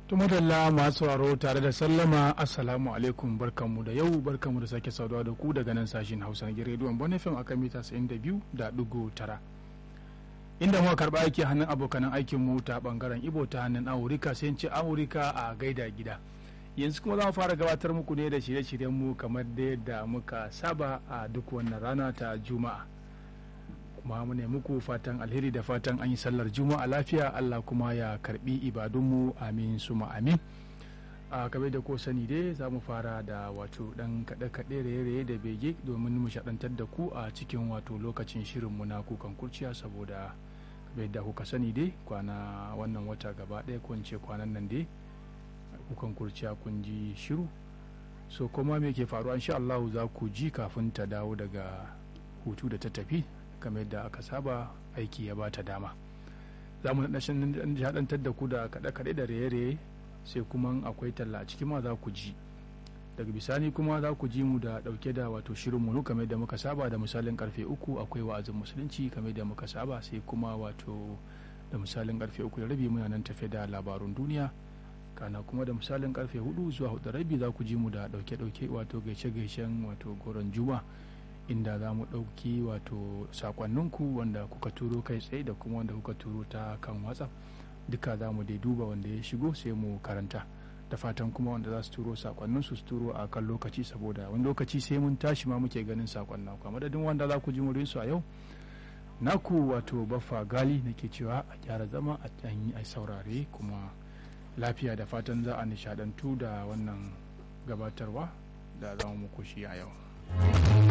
tumadalla masu sauraro tare da sallama assalamu alaikum barkanmu da yau barkanmu da sake saduwa da ku daga nan sashen hausa na rediyon bon fm akan mita 92 da dugu tara inda muka karba aiki hannun abokanan aikin mu ta bangaren ibo ta hannun amurika sai ce amurika a gaida gida yanzu kuma za mu fara gabatar muku ne da shirye-shiryen mu kamar da yadda muka saba a duk wannan rana ta juma'a kuma mu ne muku fatan alheri da fatan an yi sallar juma'a lafiya allah kuma ya karbi ibadunmu amin suma amin a kabe da ko sani dai za mu fara da wato dan kaɗe-kaɗe raye-raye da bege domin mu shaɗantar da ku a cikin wato lokacin shirinmu na kukan kurciya saboda kabe da kuka sani dai kwana wannan wata gaba ɗaya ko ce kwanan nan dai kukan kurciya kun ji shiru so kuma me ke faruwa insha Allah za ku ji kafin ta dawo daga hutu da ta tafi kamar yadda aka saba aiki ya bata dama za mu haɗantar da ku da kaɗe-kaɗe da raye-raye sai kuma akwai talla a cikin ma za ku ji daga bisani kuma za ku ji mu da ɗauke da wato shirin mu kamar yadda muka saba da misalin karfe uku akwai wa'azin musulunci kamar yadda muka saba sai kuma wato da misalin karfe uku da rabi muna nan tafe da labarun duniya kana kuma da misalin karfe hudu zuwa hudu rabi za ku ji mu da ɗauke-ɗauke wato gaishe-gaishen wato goron juma inda za mu ɗauki wato sakonninku wanda kuka turo kai tsaye da kuma wanda kuka turo ta kan whatsapp duka za mu dai duba wanda ya shigo sai mu karanta da fatan kuma wanda za su turo sakonnin su turo a kan lokaci saboda wani lokaci sai mun tashi ma muke ganin sakon naku a madadin wanda za ku ji murin su a yau naku wato baffa gali nake cewa a gyara zama a yi a saurare kuma lafiya da fatan za a nishadantu da wannan gabatarwa da za mu muku shi a yau